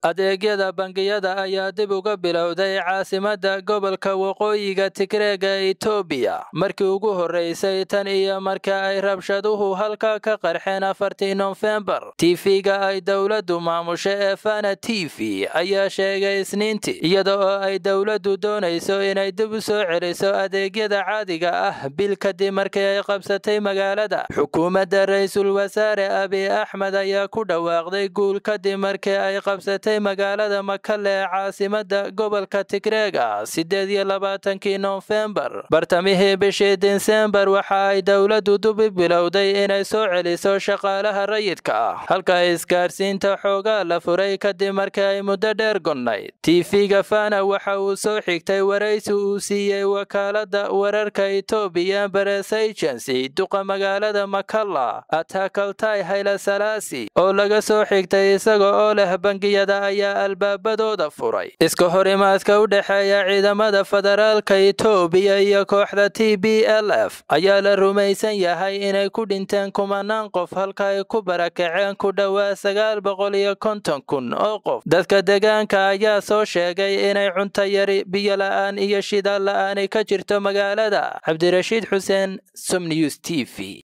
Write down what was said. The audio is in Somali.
adeegyada bangiyada ayaa dib uga bilowday caasimadda gobolka waqooyiga tigreega ee etoobiya markii ugu horreysay tan iyo marka ay rabshaduhu halka ka qarxeen afartii nofembar tiifiga ay dowladdu maamusho ee fana t v ayaa sheegay isniintii iyada oo ay dowladdu doonayso inay dib u soo celiso adeegyada caadiga ah bil kadib markii ay qabsatay magaalada xukuumadda ra-iisul wasaare abiy axmed ayaa ku dhawaaqday guul kadib markii ay qabsatay magaalada makale ee caasimada gobolka tigreega sideed iyo labaatankii nofembar bartamihii bishii disembar waxa ay dowladdu dubi bilowday inay soo celiso shaqaalaha rayidka ah halka isgaarsiinta xoogaa la furay kadib markii ay muddo dheer gonnayd tv-ga fana waxa uu soo xigtay waraysi uu siiyey wakaalada wararka etoobiya bares agency duqa magaalada makalla atakaltai haylasalaasi oo laga soo xigtay isaga oo leh bangiyada ayaa albaabadooda furay iska horimaadka u dhexeeya ciidamada federaalka etoobiya iyo kooxda t b l f ayaa la rumaysan yahay inay ku dhinteen kumanaan qof halka ay ku barakaceen ku dhowaa sagaal boqol iyo konton kun oo qof dadka deegaanka ayaa soo sheegay inay cunto yari biyo la'aan iyo shidaal la'aani ka jirto magaalada cabdirashiid xuseen somnews t v